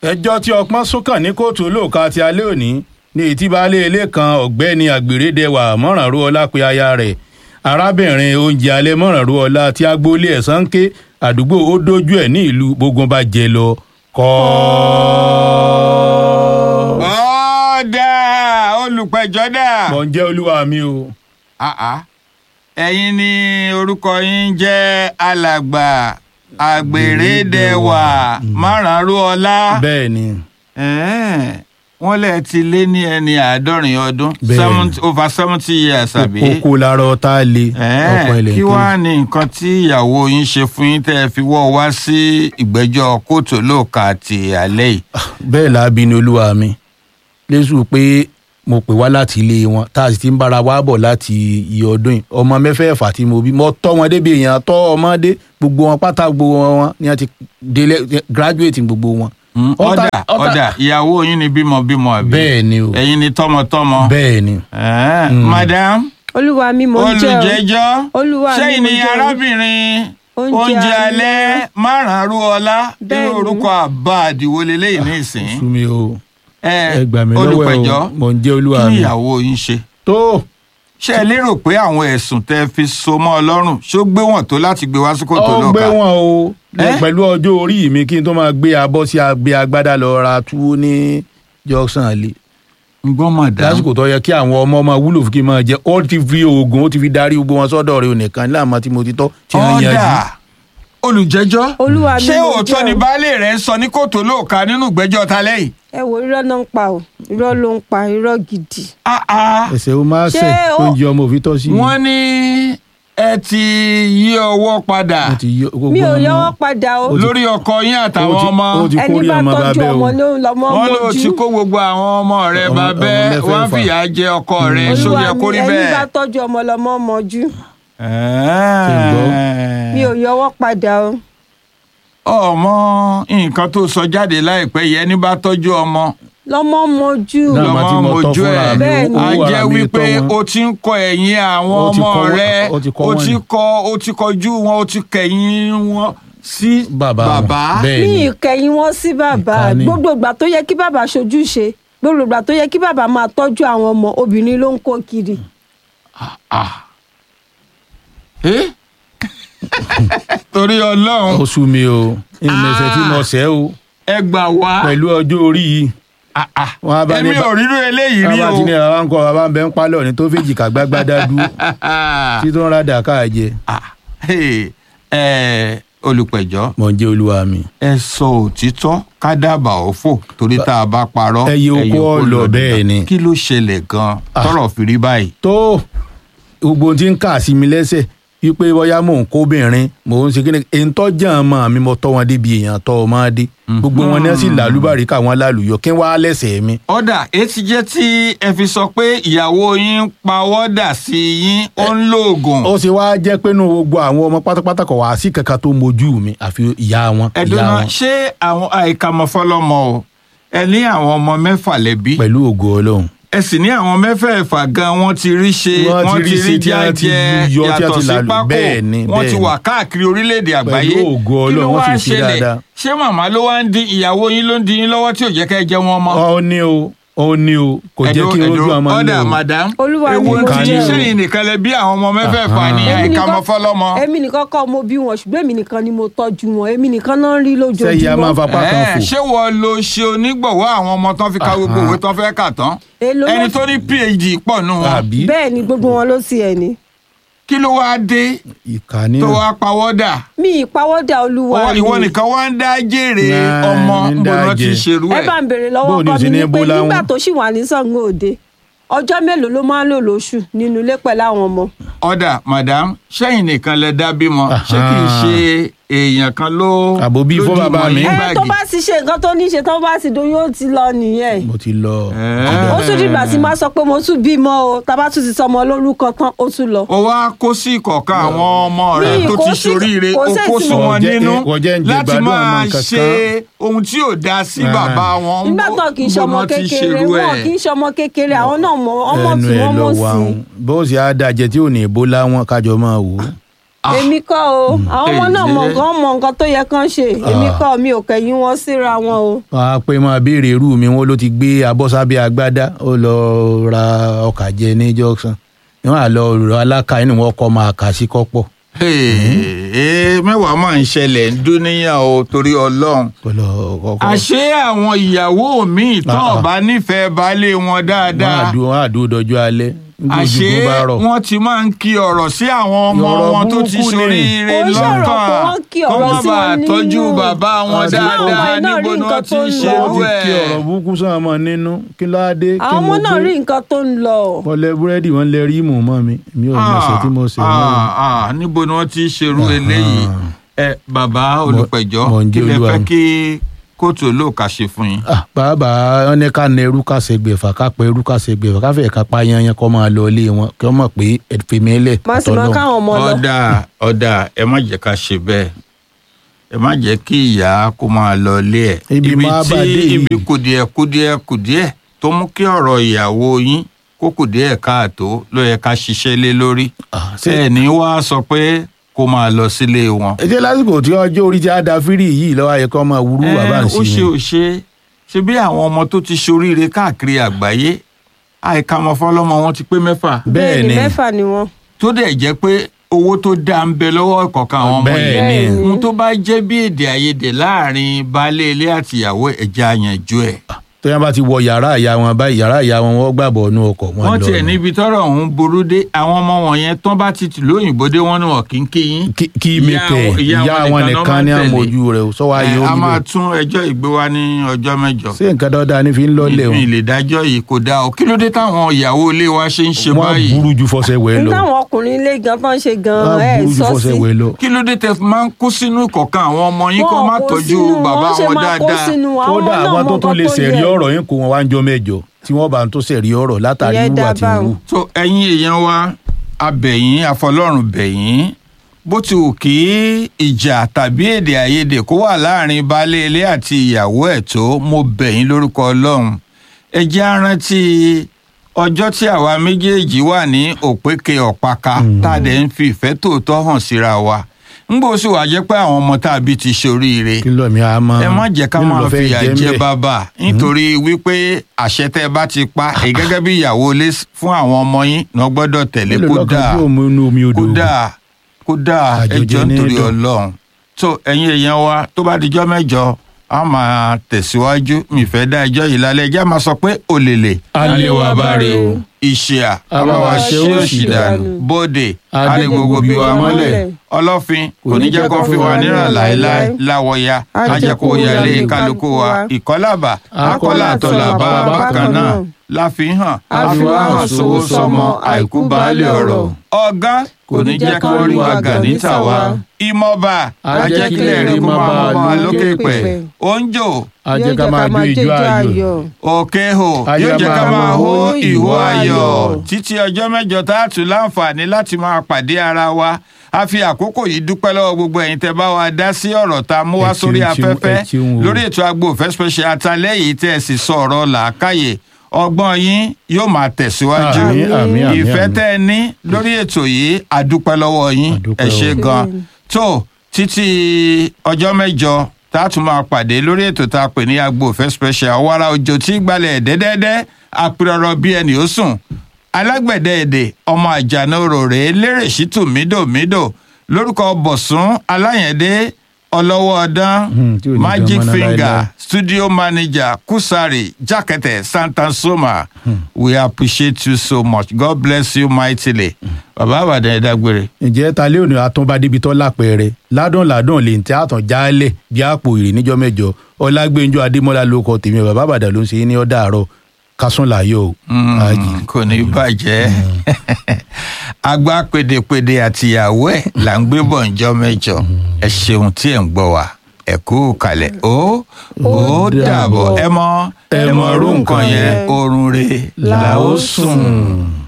ẹjọ́ tí ọpọ́n súnkàn ní kóòtù olóòka ti alẹ́ òní ní etí baálé ilé kan ọ̀gbẹ́ni àgbèrèdẹwà mọ̀rànrú ọlá pe aya rẹ̀ arábìnrin oúnjẹ alẹ́ mọ̀rànrú ọlá tí agboolé ẹ̀sán ké àdúgbò ó dójú ẹ̀ ní ìlú gbógun bá jẹ lọ kọ́. ọ̀dà olùpẹ̀jọ́ dà. mọ̀ ń jẹ́ olúwa mi o. àá ẹ̀yin ni orúkọ yín jẹ́ alàgbà àgbèrèdẹwà márààrú ọlá. bẹ́ẹ̀ ni Ẹ̀ẹ́, wọ́n lẹ̀ ti lé ní ẹni àádọ́rin ọdún Bẹ́ẹ̀. seventy over seventy years àbí. kókó lára ọ̀tá le ọkọ Ẹ̀ẹ́, ilẹ̀ kí tó. wàá ní nǹkan tí ìyàwó yín ṣe fún yín tẹ́ ẹ fi wọ́ wá sí ìgbẹ́jọ́ kóòtù olóòka ti alẹ́ yìí. bẹ́ẹ̀ láabi ni olúwa mi lẹ́sùn pé mo pè wá láti ilé wọn tá a sì ti ń bára wa bọ̀ láti iye ọdún yìí ọmọ mẹ́fẹ̀ẹ̀fà tí mo bí mo tọ́ wọn débi èèyàn tọ́ ọmọdé gbogbo wọn pátá gbogbo wọn ni wọ́n ti délé graduate gbogbo wọn. ọ̀dà ọ̀dà ìyàwó yín ni bímọbímọ àbí. bẹ́ẹ̀ ni o ẹ̀yin ni tọmọtọmọ. bẹ́ẹ̀ ni Ẹ̀ẹ́, Mm. madam olúwa mi mò ń jẹ́ o olùjẹ́jọ́ Olúwa mi, sẹ́yìn mo ni jẹ́ o. arábìnrin Oúnjẹ oúnjẹ alẹ́ alẹ́. márùn-ún ọlá Bẹ́ẹ̀ irú ni. orúkọ àbá àdìwọ́ lélẹ́yìn ní ìsìn. sú mi o ẹ ẹ gbà mí lọ́wọ́ ẹ olùpẹ̀jọ́ o mò ń jẹ́ olúwa kí ni mi. ìyàwó yín ṣe. tó ṣé ẹ lérò pé àwọn ẹ̀sùn tẹ́ fi so mọ́ ọ lọ́rùn ṣó gbé wọn tó láti gbé wá sí kòtò ọ gbé lọ́ka. wọn o Ẹ́? pẹ̀lú ọjọ́ orí mi kí n tó máa gbé abọ́ sí agbé agbádá lọ ra túwó ní jọ́sán lé ń gbọ́ madam lásìkò tó yẹ kí àwọn ọmọ ọmọ wúlò fún kí n máa jẹ ó ti fi oògùn ó ti fi darí gbogbo wọn sọ́dọ̀ rẹ̀ onìkan láàmú tí mo ti tọ́ tí wọ́n ọ̀dà yanjú. olùjẹ́jọ́ olúwa mi ṣé mò ń òótọ́ jẹ́ ni o baálé rẹ̀ ń sọ ní kòtò lóòka nínú ìgbẹ́jọ́ ta lẹ́yìn. ẹ wo irọ́ náà ń pa o irọ́ ló ń pa irọ́ gidi Ah, ah. ẹsẹ̀ ó máa Ṣé sẹ̀ tó ń ó- jẹ ọmọ òfin tọ́ sí mi. wọ́n ní ẹ ti yí ọwọ́ padà Wọ́n ti yọ gbogbo mi ò ọmọ- yọwọ́ padà o Ó ti- lórí ọkọ yín ó àtàwọn ti- ọmọ ó ti ẹni kórè bá ọmọ tọ́jú bàbẹ́ ọmọ o. ló lọ́mọ wọ́n ló ti mojú kó gbogbo àwọn ọmọ rẹ̀ Ọmọ- bàbẹ́ ọmọ mẹ́fẹ̀ẹ̀fà. wọ́n fìyà jẹ ọkọ rẹ̀ olúwa sóyẹ mi kórí ẹni bá bẹ́ẹ̀. tọ́jú ọmọ lọ́mọ mojú Ẹ̀ẹ́. mi ò yọwọ́ padà o ọmọ nǹkan tó sọ jáde láìpẹ́ yìí ẹni bá tọ́jú ọmọ lọ́mọ mojú Náà máa ti lọ́mọ mọ tọ́ mojú fúnra ẹ̀ mi, Bẹ́ẹ̀ ni. á owó jẹ́ ara mi wípé tọ́ wọn. o ti ń kọ ẹ̀yìn àwọn Ó ti ọmọ kọ́ wọn- rẹ̀ ó ti kọ́ o wọn ti ni. kọ o ti kọjú wọn o ti kẹ̀yìn wọn sí bàbá wọn. bàbá. bẹ́ẹ̀ mi ni ìkẹyìn wọn sí bàbá Ìkà ni. gbogbo ìgbà tó yẹ kí bàbá ṣojú ṣe gbogbo ìgbà tó yẹ kí bàbá máa tọ́jú àwọn ọmọ obìnrin ló ń kó kiri Eh? torí ọlọ́run ó sú mi o ìmẹ̀sẹ̀ tí mo sẹ́ o ẹ gbà wá pẹ̀lú ọjọ́ orí yìí Ah, ah. wọn á bá ní èmi bá- ò rírú eléyìí rí bàbá o tí ní bàbá ń kọ́ bàbá ń bẹ ń pálọ̀ ní tó fèjì kàgbágbádá dúró tí tó ń rádà káàjẹ Ah, hey, eh, olùpẹ̀jọ́ mọ̀ ń jẹ́ olúwa mi. ẹ sọ òtítọ́ ká dábàá òfò torí tá a bá parọ́ Ẹyẹ oko oko ọ̀lọ̀ lọ bẹ́ẹ̀ dídán. ni. kí ló ṣẹlẹ̀ gan-an tọ́rọ̀ fi rí báyìí. tó gbogbo ohun tí ń kà sí mi lẹ́sẹ̀ wípé bóyá mò ń kóbìnrin mò ń ṣe kí ni èyí tó jẹ́ ọmọ mi mo tọ́ wọn débi èèyàn tọ́ ọmọ dé gbogbo wọn ní sì làlúbàrí káwọn lálùyọ kí wọ́n á lẹ́sẹ̀ mi. ọ̀dà etí jẹ́ tí ẹ fi sọ pé ìyàwó yín ń pawọ́dà sí yín ó ń lóògùn. ó ṣe wá jẹ́ pé nínú gbogbo àwọn ọmọ pátápátá kò wá sí kankan tó mojú mi àfi ìyá wọn ìyá ẹ̀dùnà wọn ṣé àwọn àìkàmọ̀fọ́lọ́mọ o ẹ ní àwọn ọmọ mẹ́fà lẹ́bí pẹ̀lú ògo ọlọ́run. ẹ sì ní àwọn mẹ́fẹ̀ẹ̀fà gan wọ́n ti rí ṣe Wọ́n wọ́n ti ti rí rí ṣe tí wọ́n ti jájẹ yọ, tí wọ́n yàtọ̀ ti sí lálù. pákó Bẹ́ẹ̀ ni, wọ́n ti bẹ́ẹ̀ wà ni. káàkiri orílẹ̀-èdè àgbáyé Pẹ̀lú ògo kí ló Ọlọ́run, wọ́n wá sì ṣe ṣẹlẹ̀ dáadáa. ṣé màmá ló wá ń dín ìyàwó yín ló ń dín yín lọ́wọ́ tí ò jẹ́ kẹ́ ẹ jẹ́ wọn mọ́. ó ní o ó ní o kò jẹ́ kí n rojú ọmọ ọ̀dà nílò o. madam Olúwa mi, ewu mo ti jẹ́ o. sẹ́yìn nìkan lẹ bí àwọn ọmọ mẹ́fẹ̀ẹ̀fà ní Aha. Èmi nìkan- àìkàmọ̀fọ́lọ́mọ. èmi nìkan kọ́ mo bí wọn ṣùgbọ́n èmi nìkan ni mo tọ́jú wọn èmi nìkan náà ń rí sẹ́yìn a máa lójoojúmọ́ fapá kan Ẹ̀, fò. ṣé wọ́n lo ṣe onígbọ̀wọ́ àwọn ọmọ tán fi ka gbogbo Aha. òwe tán fẹ́ kà tán Èló ló- ẹni tó ní phd pọ̀ nù wọn àbí bẹ́ẹ̀ ni gbogbo wọn ló sì ẹ̀ ní kí ló wáá dé ìkànnì tó wáá pawọ́dà mi ìpawọ́dà olúwa Ọwọ́- mi ìwọ nìkan wá ń dá jèrè Nah, ọmọ ní níbo ni wọ́n ti dájẹ́. ṣerú ẹ ẹ̀ bá ń béèrè lọ́wọ́ Bóò ni ọkọ o ṣe mi ní ni pé Ebola nígbà wọn? tó ṣì wà ní Ṣàngó Òde ọjọ́ mélòó ló máa ń lò lóṣù nínú ilé pẹ̀lú àwọn ọmọ ọ̀dà madam sẹ́yìn nìkan lẹ dá bímọ ṣé kì í ṣe èèyàn kan ló Àbò bí fún lójú bàbá mọ́ mi. yín ẹ báàgì? tó bá sì ṣe nǹkan tó ní ṣe tó bá sì dún yóò ti lọ nìyẹn mo ti lọ. Ẹ̀. ó tún dìgbà tí máa sọ pé mo tún bímọ o tàbá tún ti sọmọ lórúkọ tán ó tún lọ. ó wá kó sí ìkọ̀ọ̀kan àwọn ọmọ rẹ̀ Mi tó kò ti sí- ṣoríire kò ó sí kó èsì sí mo- wọn Kò jẹ́- nínú kò jẹ́ ń jẹ láti gbádùn máa àwọn nǹkan ṣe ohun tí ò dáa sí Ah. bàbá wọn. nígbà tó kì í Bó ṣọmọ wọn ti kékeré ṣerú wọn ẹ̀. kì í ṣọmọ kékeré àwọn náà mọ ọmọ ẹnu tí ẹ wọn lọ mọ wà sí ń bó ṣe á dájẹ tí ò ní Ebola wọn kájọ máa wò ó. èmi kọ́ o àwọn ọmọ náà mọ Èyí. nǹkan mọ nǹkan tó yẹ kán ṣe èmi kọ́ mi ò kẹ̀yìn wọn síra wọn o. wọn á pé máa béèrè irú mi wọn ló ti gbé abọ́sábẹ́ agbádá ó lọ ra ọkà jẹ ní junction wọn à lọ rọ aláka inú wọn kọ́ máa kà sí kọ́pọ̀ Ee, mẹ́wàá máa ń ṣẹlẹ̀ ń dúníyàn o torí ọlọ́run. kọlọ kọkọ àṣé àwọn ìyàwó míì tán Ah, ah. ọba nífẹ̀ẹ́ baálé wọn wọn dáadáa àdúró wọn àdúró dọjọ́ alẹ́ àṣé nígbòjúgbò bá rọ̀ wọ́n ti máa ń kí ọ̀rọ̀ sí àwọn ọmọ Ọ̀rọ̀ wọn tó ti burúkú ni. ṣoríire Kò ń ṣọ̀rọ̀ lọ́kàn pé wọ́n kí kó ọ̀rọ̀ má sí bàa wọn nínú. tọ́jú bàbá wọn Àti dáadáa báwọn ọmọ náà níbo rí ni nǹkan wọ́n ti tó ń ń ṣe lọ. wọ́n ti kí ẹ̀. ọ̀rọ̀ burúkú sàn mọ́ nínú kí ló á dé kí àwọn ọmọ mo náà gbé? rí nǹkan tó ń lọ. wọ́n lẹ búrẹ́dì wọ́n lẹ rímù mọ́ mi mi ò mọ̀ ṣe tí mo ṣe mọ́ mi. Ah, ah, níbo ni wọ́n ti ń ṣerú eléyìí ẹ bàbá olùpẹ̀jọ́ mọ̀ ń kí jẹ́ lẹ olúwa fẹ́ mi. kí kóòtù olóòka ṣe fún yín. Ah, bàbá wọn ní ká na ẹrú ká ṣe gbèfà ká pẹ ẹrú ká ṣe gbèfà ká fẹ́ ká pa yanyan kọ́ máa lọ ilé wọn kí wọ́n mọ̀ pé ẹ̀fẹ̀mẹ́lẹ̀ má sì máa káwọn ọmọ lọ. ọ̀dà ọ̀dà ẹ má jẹ́ ká ṣe bẹ́ẹ̀ ẹ má jẹ́ kí ìyá kó máa lọ ilé ẹ̀ Ibi máa tí bà dé yìí. ibi kùdìẹ̀ kùdìẹ̀ kùdìẹ̀ tó mú kí ọ̀rọ̀ ìyàwó yín kó kùdìẹ̀ káàtó ló yẹ ká ṣiṣẹ́ lé lórí ẹ ní wá sọ pé kó máa lọ sílé wọn. ètò lásìkò tí ọjọ́ orí ti á da fírì yìí lọ́wọ́ ayẹ kọ́ máa wúrú bàbá ń ó ṣe sí ò ṣe ṣe bí àwọn ọmọ tó ti ṣoríire káàkiri àgbáyé àìka ọmọ fọlọ́mọ wọn ti pé mẹ́fà bẹ́ẹ̀ ni. mẹ́fà ni wọ́n. tó dẹ̀ jẹ́ pé owó tó dáa ń bẹ lọ́wọ́ ìkọ̀ọ̀kan àwọn ọmọ Bẹ́ẹ̀ yẹn ni. Bẹ́ẹ̀ ni. ohun tó bá jẹ́ bí èdè àìyedè láàrin baálé ilé àtìyàwó ẹ̀já àyànjú ẹ̀. tó yẹn bá ti wọ yàrá ìyá wọn báyìí yàrá ìyá wọn wọ́n gbàbọ̀ ọ̀nù ọkọ̀ wọn wọ́n lọ tiẹ̀ ni. níbi tọ́rọ̀ ọ̀hún burú dé àwọn ọmọ wọ̀nyẹn tán bá ti tìlú òyìnbó dé wọ́n ní wọn kì í kí yín. kí kí mi Ìyá kẹ wọn- ìyá ìyá wọn wọn nìkan nìkan ló ní máa ń tẹ̀lé. àmójú rẹ ò sọ wá Ẹ, yóò a rí máa bẹ́ẹ̀. tún ẹjọ́ ìgbé wa ní ọjọ́ mẹ́jọ. ṣé nǹkan dáadáa ní fi ń lọ́lẹ̀ o mi lè dájọ́ yìí kò dáa o kí ló dé táwọn ìyàwó ilé wa ṣe ń ṣe wọ́n báyìí burú ju fọṣẹ wẹ̀ ní lọ táwọn ọkùnrin ilé gan tó ń ṣe gan wọ́n ẹ burú ju sọ fọṣẹ sí. wẹ̀ lọ. kí ló dé tẹ fi máa ń kó sínú ìkọ̀kan àwọn ọmọ yín kó Wọn má kó tọ́jú sínú, bàbá wọ́n ṣe wọn máa kó dáadáa sínú, àwọn kódà náà àwọn mọ tó tún nǹkan lè tó ṣẹ̀rí yẹ. ọ̀rọ̀ yín kó wọn wá ń jọ mẹ́jọ tí wọ́n bá ń tó ṣẹ̀rí ọ̀rọ̀ látàrí Ìyẹn ìwà dá tí ń báwọn. wù. so ẹ̀yin èèyàn wa abẹ̀yìn àfọlọ́run bẹ̀yìn bó ti wù kí ìjà tàbí èdè àìyedè kó wà láàrin baálé ilé àti ìyàwó ẹ̀ tó mo bẹ̀yìn lórúkọ ọlọ́run ẹ jẹ́ á rántí ọjọ́ tí àwa méjèèjì wà ní òpèkè ọ̀páka tá a dẹ̀ ń fi ìfẹ́ tòótọ́ hàn síra wa ńgbò sì wá jẹ́ pé àwọn ọmọ tá a bí ti ṣoríire kí lọ mi a máa ẹ má jẹ́ ká kí ló máa fẹ́ fìyà jẹ jẹ ńbẹ̀? bàbá nítorí wípé àṣẹ tẹ́ ẹ bá ti pa èyí gẹ́gẹ́ bí ìyàwó ilé fún àwọn ọmọ yín ní wọ́n gbọ́dọ̀ tẹ̀lé Mélòó lọ́kàn kódà tí ò mú inú omi odò kódà kódà Àjòjì ẹjọ́ ní nítorí dùn. Ọlọ́run tó ẹ̀yin èèyàn wa tó bá dijọ́ mẹ́jọ a máa tẹ̀síwájú mi fẹ́ dá ẹjọ́ yìí lálẹ́ ẹjẹ́ máa sọ pé òlèlè alẹ́ wa bá rè o ìṣìà A bá wa ṣe òṣì òṣì dànù dànù. bóde Adé adé gbogbo bí wa gbogbo mọ́lẹ̀ mọ́lẹ̀. ọlọ́fin kò ní jẹ́ kó fi wà nírà láéláé láwọ̀ya ajẹ́kó yẹlé kálukú wa ìkọ́làbà akọ́là àtọ̀là bá a bákan náà láfihàn àfihàn sówó sọmọ àìkú baálé ọ̀rọ̀ ọ̀gá kò ní jẹ́ kó rí wa gà níta wa ìmọ̀ba ajẹ́kílẹ̀ rí kó máa mọ́ wa lókè pẹ̀ oúnjò a jẹ́ ká máa jó ìjó ayọ̀ òkè hò Ayọ̀ yóò jẹ́ ká máa máa hó hó ìhó ìhó ayọ̀ ayọ̀. títí ọjọ́ mẹ́jọ tá a tún láǹfààní láti máa pàdé ara wa a fi àkókò yìí dúpẹ́ lọ́wọ́ gbogbo ẹ̀yin tẹ́ bá wa dá sí ọ̀rọ̀ tá a mú wá Ẹ sórí ṣeun, ṣeun, afẹ́fẹ́ ẹ ṣeun o. lórí ètò agbófẹ́ special atalẹ́ yìí tẹ́ ẹ sì sọ ọ̀rọ̀ làákàyè ọgbọ́n yín yóò máa tẹ̀síwájú Àmín, àmín, àmín, ìfẹ́ àmín. tẹ́ ẹ ní lórí ètò yìí a dúpẹ́ lọ́wọ́ yín A dúpẹ́ ẹ ṣé o. gan tó títí ọjọ́ mẹ́jọ tá a tún máa pàdé lórí ètò tá a pè ní agbófẹ́ special wàrà òjò tí gbalẹ̀ dẹ́dẹ́dẹ́ àpérọ̀rọ̀ bí ẹni ó sùn alágbẹ̀dẹ èdè ọmọ àjànà òròrè lérè ṣítù mídòmídò lórúkọ bọ̀sùn aláyẹ̀dé ọlọ́wọ́ ọdán Hmm, tí ò ní magic jọmọ náà finger láéláé. studio manager kusari jakete santansoma we appreciate you so much god bless you mightily bàbá àbàdàn ẹ dágbére. ǹjẹ́ ta lé òní àtúnbá débi tó lápẹẹrẹ ládùn ládùn lè ń tẹ́ àtàn jálẹ̀ bí àpò ìrè níjọ́ mẹ́jọ ọlágbẹ́njọ́ adémọ́lá ló kọ tèmi bàbá àbàdàn ló ń ṣe é ní ọ̀dà àárọ̀ kásùn láyọ̀ o. Àjì. kò ní bàjẹ́ agbá pèdèpèdè àtìyàwó ẹ̀ là ń gbé bọ̀ ǹjọ́ mẹ́jọ ẹ ṣeun tí ẹ̀ ń gbọ́ wa ẹ kú kalẹ̀ ó ó dàbọ̀ ẹ mọ ẹ mọ irú nǹkan yẹn oorun re là ó sùn.